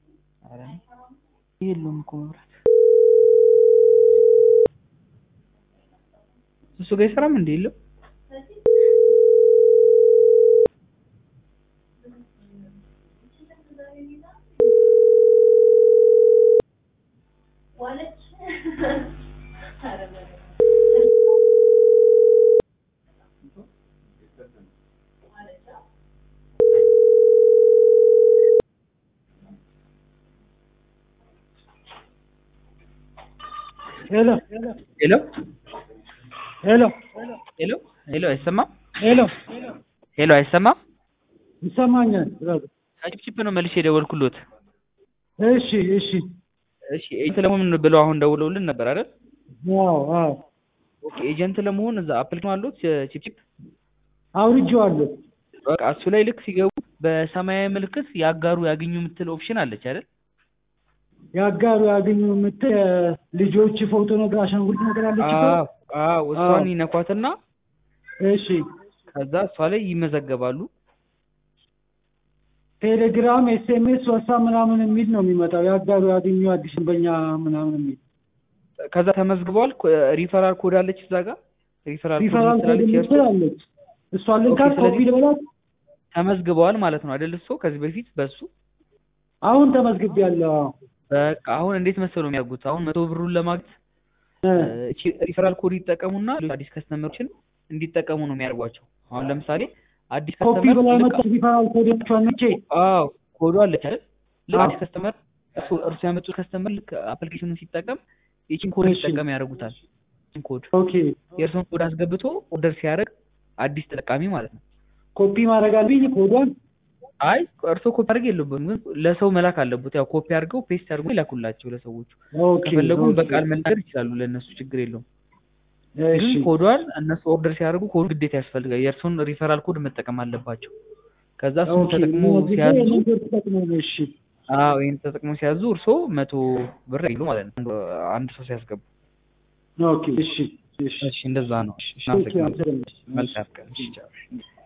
ኧረ የለውም እኮ መብራት እሱ ጋር አይሰራም እንዴ? የለም ሄሎ ሄሎ ሄሎ ሄሎ ሄሎ አይሰማም? ሄሎ ሄሎ አይሰማም? ይሰማኛል። ብራዘር። ከጭፕጭፕ ነው መልሼ የደወልኩሎት። እሺ እሺ። እሺ ኤጀንት ለመሆን ብለው አሁን ደውለውልን ነበር አይደል? አዎ አዎ ኦኬ ኤጀንት ለመሆን እዛ አፕሊኬሽን አሉት ቺፕቺፕ አውርጄዋለሁ። በቃ እሱ ላይ ልክ ሲገቡ በሰማያዊ ምልክት ያጋሩ ያገኙ የምትል ኦፕሽን አለች አይደል? ያጋሩ ያገኙ የምትል ልጆች ፎቶ ነገር አሻንጉሊት ነገር አለች እኮ። አዎ አዎ እሷን ይነኳትና እሺ ከዛ እሷ ላይ ይመዘገባሉ። ቴሌግራም፣ ኤስኤምኤስ፣ ዋትሳፕ ምናምን የሚል ነው የሚመጣው። ያጋሩ ያገኙ አዲስ በኛ ምናምን የሚል ከዛ ተመዝግበዋል። ሪፈራል ኮድ አለች እዛ ጋር ሪፈራል ኮድ ሪፈራል ኮድ ስላለች የእርሶ የምትል አለች። እሷን ልንካት ኦኬ፣ ስለዚህ- ኮፒ ልበላት። ተመዝግበዋል ማለት ነው አይደል? እሱ ከዚህ በፊት በሱ አሁን ተመዝግቤያለሁ። አዎ። በቃ አሁን እንዴት መሰሉ የሚያደርጉት አሁን መቶ ብሩን ለማግኘት እ እቺ ሪፈራል ኮድ ይጠቀሙና ሌሎች አዲስ ከስተመሮችን እንዲጠቀሙ ነው የሚያደርጓቸው። አሁን ለምሳሌ አዲስ ኮፒ ከስተመር ብላ ልክ መጣ ሪፈራል ኮድ ያቸዋል ነቼ አዎ ኮዱ አለች አይደል? ልክ አዎ። አዲስ ከስተመር እርሱ እርሱ ያመጡት ከስተመር ልክ አፕሊኬሽኑን ሲጠቀም ይቺን ኮድ እሺ። እንዲጠቀም ያደርጉታል። ይቺን ኮድ ኦኬ የእርሱን ኮድ አስገብቶ ኦርደር ሲያደርግ አዲስ ተጠቃሚ ማለት ነው። ኮፒ ማድረግ አለብኝ ኮዷን። አይ እርሶ ኮፒ አድርግ የለብንም ግን ለሰው መላክ አለበት። ያው ኮፒ አድርገው ፔስት አድርገው ይላኩላቸው ለሰዎቹ። ኦኬ ከፈለጉም ኦኬ። በቃል መናገር ይችላሉ። ለእነሱ ችግር የለውም። እሺ ግን ኮዷን እነሱ ኦርደር ሲያደርጉ ኮድ ግዴታ ያስፈልጋል። የእርሱን ሪፈራል ኮድ መጠቀም አለባቸው። ከዛ እሱን ኦኬ። ተጠቅሞ እነዚህ ሲያዙ ይሄንን ኮድ ተጠቅመው ነው። እሺ አዎ ይህን ተጠቅሞ ሲያዙ እርሶ መቶ ብር ይሉ ማለት ነው አንድ ሰው ሲያስገቡ። ኦኬ። እሺ እሺ እሺ እንደዛ ነው። እሺ ኦኬ። እናመሰግናለን። አመሰግናለሁ። መልካም ቀን። እሺ ቻው።